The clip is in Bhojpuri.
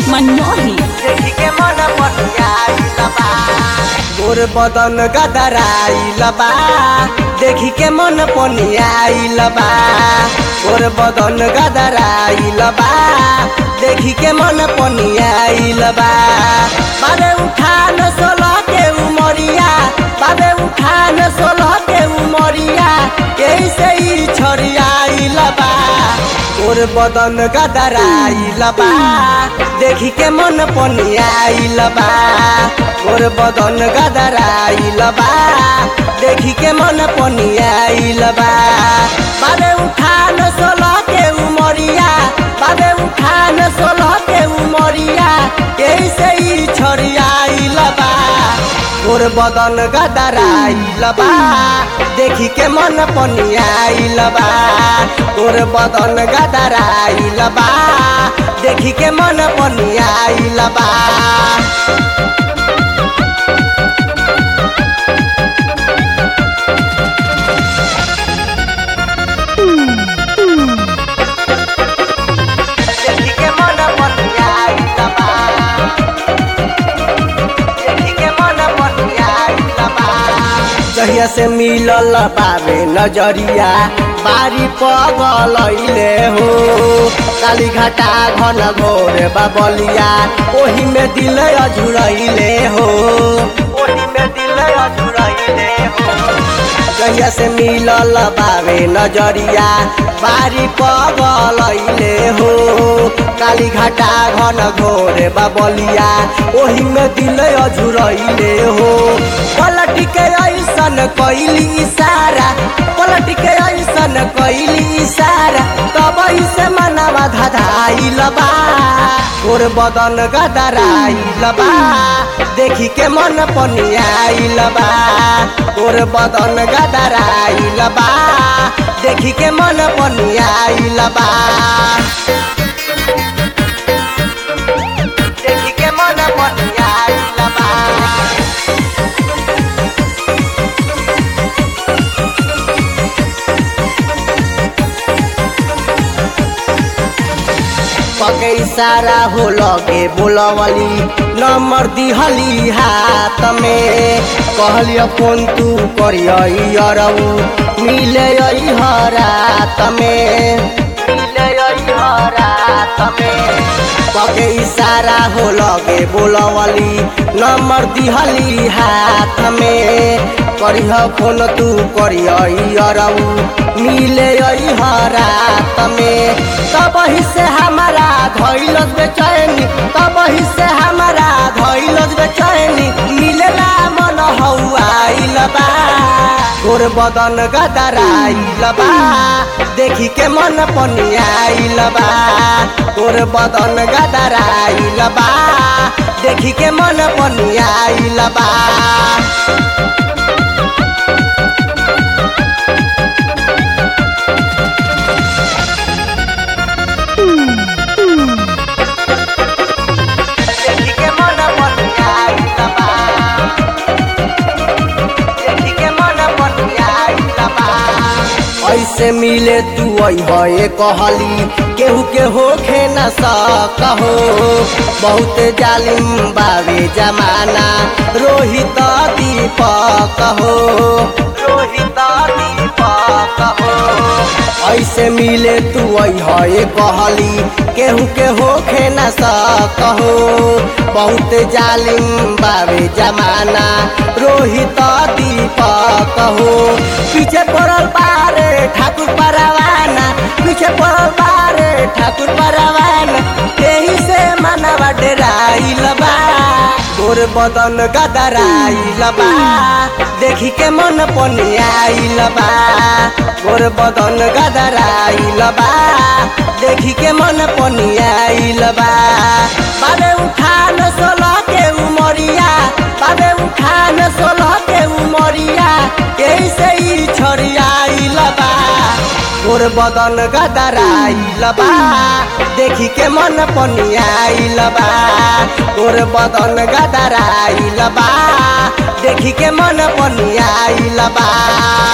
मनमोही देखी के मन पटियाइल बा गोर बदन गदराइल बा देखी के मन पनियाइल बा गोर बदन गदराइल बा देखी के मन पनियाइल बा बाबे उठान सोलह के उमरिया बाबे उठान सोलह के उमरिया कैसे ही छरियाइल बा गोर बदन गदराइल बा देखी के मन पनियाइल बा गोर बदन गदराइल बा देखी के मन पनियाइल बा बाबे उठान सोलह के उमरिया बाबे उठान सोलह के उमरिया कैसे ही छरियाइल बा गोर बदन गदराइल बा देखी के मन पनियाइल बा गोर बदन गदराइल बा देखी के मन पनियाइल बा देखी के मन पनियाइल बा देखी के मन पनियाइल बा जहिया से मिलल बाबे नजरिया बारी पगलैले हो काली घाटा घन घोर बाबलिया ओही में दिल अझुरैले हो ओही में दिल अझुरैले हो जहिया से मिलल बाबे नजरिया बारी पगलैले हो काली घाटा घन घोर बाबलिया ओही में दिल अझुरैले हो पलट के ऐसन कैली इशारा पलट के ऐसन कैली इशारा तब से मनवा धधाइल बा गोर बदन गदराइल बा देखी के मन पनियाइल बा गोर बदन गदराइल बा देखी के मन पनियाइल बा देखी के मन पनियाइल बा पके इशारा हो लगे बोलवली नंबर दिहली हाथ में कहलियो फोन तू करियो अरऊ मिले रात में मिले रात में पके इशारा हो लगे बोलवली नंबर दिहली हाथ में करिह फोन तू करियो अरऊ मिले रात में तब ही से हमारा धैलस बेचैनी तब ही से हमारा धैलस बेचैनी मिलेला मन हौआइल बा गोर बदन गदराइल बा देखी के मन पनियाइल बा गोर बदन गदराइल बा देखी के मन पनियाइल बा देखी के मन पनियाइल बा देखी के मन पनियाइल बा ऐसे मिले तू अइहे कहली केहू के होखे न सकहो बहुत जालिम बावे जमाना रोहित दीपक हो रोहित दीपक हो ऐसे मिले तू अइहे कहली केहू के होखे न सकहो बहुत जालिम बावे जमाना रोहित दीपक हो पीछे पड़ल बारे ठाकुर परवाना पीछे पड़ल बारे ठाकुर परवाना यही से मनवा डेराइल बा गोर बदन गदराइल बा देखी के मन पनियाइल बा गोर बदन गदराइल बा देखी के मन पनियाइल बा बाबे उठान सोलह के उमरिया बाबे उठान सोलह के उमरिया कैसे ही छरियाइल बा गोर बदन गदराइल बा देखी के मन पनियाइल बा गोर बदन गदराइल बा देखी के मन पनियाइल बा